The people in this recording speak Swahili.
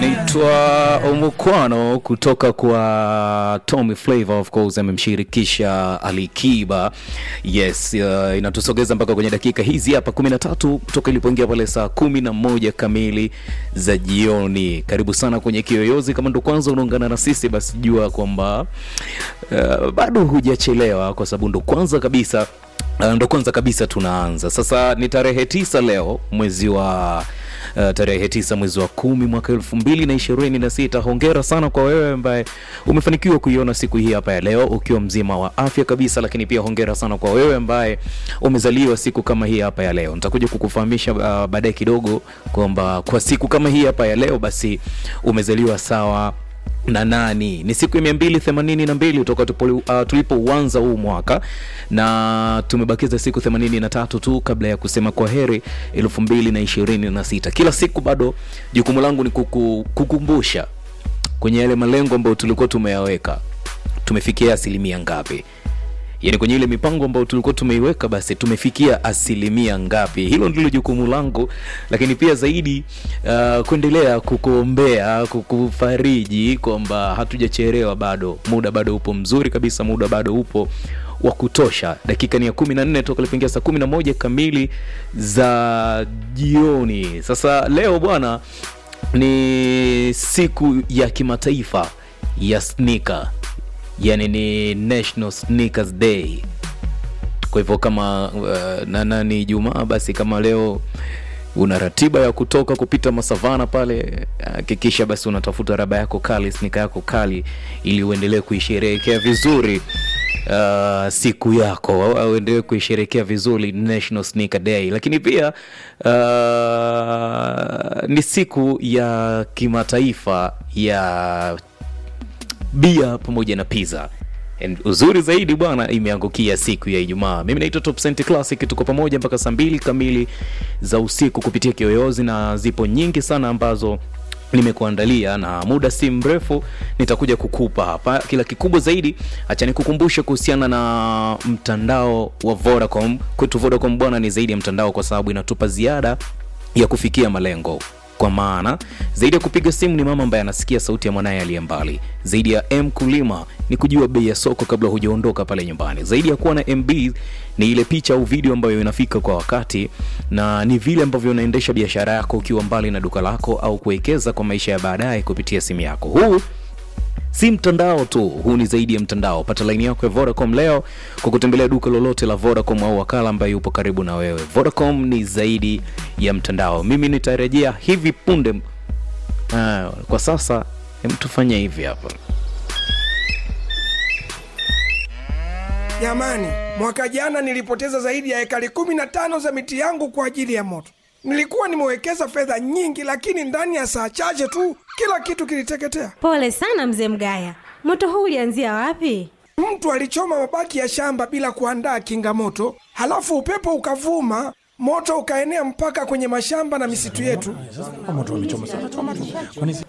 inaitwa Omukwano kutoka kwa Tommy Flavor, of course amemshirikisha Ali Kiba. Yes, uh, inatusogeza mpaka kwenye dakika hizi hapa 13 toka ilipoingia pale saa kumi na moja kamili za jioni. Karibu sana kwenye Kiyoyozi. Kama ndo kwanza unaungana na sisi, basi jua kwamba uh, bado hujachelewa, kwa sababu ndo kwanza kabisa Uh, ndo kwanza kabisa tunaanza sasa. Ni tarehe tisa leo mwezi wa uh, tarehe tisa mwezi wa kumi mwaka elfu mbili na ishirini na sita. Hongera sana kwa wewe ambaye umefanikiwa kuiona siku hii hapa ya leo ukiwa mzima wa afya kabisa, lakini pia hongera sana kwa wewe ambaye umezaliwa siku kama hii hapa ya leo. Nitakuja kukufahamisha uh, baadaye kidogo kwamba kwa siku kama hii hapa ya leo basi umezaliwa sawa na nani ni siku ya mia mbili themanini na mbili toka uh, tulipouanza huu mwaka na tumebakiza siku themanini na tatu tu kabla ya kusema kwa heri elfu mbili na ishirini na sita kila siku bado jukumu langu ni kuku, kukumbusha kwenye yale malengo ambayo tulikuwa tumeyaweka tumefikia asilimia ngapi yaani kwenye ile mipango ambayo tulikuwa tumeiweka basi tumefikia asilimia ngapi hilo ndilo jukumu langu lakini pia zaidi uh, kuendelea kukuombea kukufariji kwamba hatujachelewa bado muda bado upo mzuri kabisa muda bado upo wa kutosha dakika ni ya kumi na nne toka lipoingia saa kumi na moja kamili za jioni sasa leo bwana ni siku ya kimataifa ya snika yani ni national sneakers day kwa hivyo kama uh, nana ni jumaa basi kama leo una ratiba ya kutoka kupita masavana pale hakikisha uh, basi unatafuta raba yako kali snika yako kali ili uendelee kuisherehekea vizuri uh, siku yako au uendelee kuisherekea vizuri national sneaker day lakini pia uh, ni siku ya kimataifa ya bia pamoja na pizza And uzuri zaidi bwana imeangukia siku ya ijumaa mimi naitwa top Cent classic tuko pamoja mpaka saa mbili kamili za usiku kupitia kiyoyozi na zipo nyingi sana ambazo nimekuandalia na muda si mrefu nitakuja kukupa hapa kila kikubwa zaidi acha nikukumbushe kuhusiana na mtandao wa vodacom kwetu vodacom bwana ni zaidi ya mtandao kwa sababu inatupa ziada ya kufikia malengo kwa maana zaidi ya kupiga simu ni mama ambaye anasikia sauti ya mwanaye aliye mbali zaidi ya m kulima ni kujua bei ya soko kabla hujaondoka pale nyumbani zaidi ya kuwa na mb ni ile picha au video ambayo inafika kwa wakati na ni vile ambavyo unaendesha biashara yako ukiwa mbali na duka lako au kuwekeza kwa maisha ya baadaye kupitia simu yako huu si mtandao tu huu ni zaidi ya mtandao pata laini yako ya vodacom leo kwa kutembelea duka lolote la vodacom au wakala ambaye yupo karibu na wewe vodacom ni zaidi ya mtandao mimi nitarejea hivi punde ah, kwa sasa tufanye hivi hapa Jamani, mwaka jana nilipoteza zaidi ya ekari kumi na tano za miti yangu kwa ajili ya moto. Nilikuwa nimewekeza fedha nyingi, lakini ndani ya saa chache tu kila kitu kiliteketea. Pole sana mzee Mgaya, moto huu ulianzia wapi? Mtu alichoma mabaki ya shamba bila kuandaa kinga moto, halafu upepo ukavuma, moto ukaenea mpaka kwenye mashamba na misitu yetu.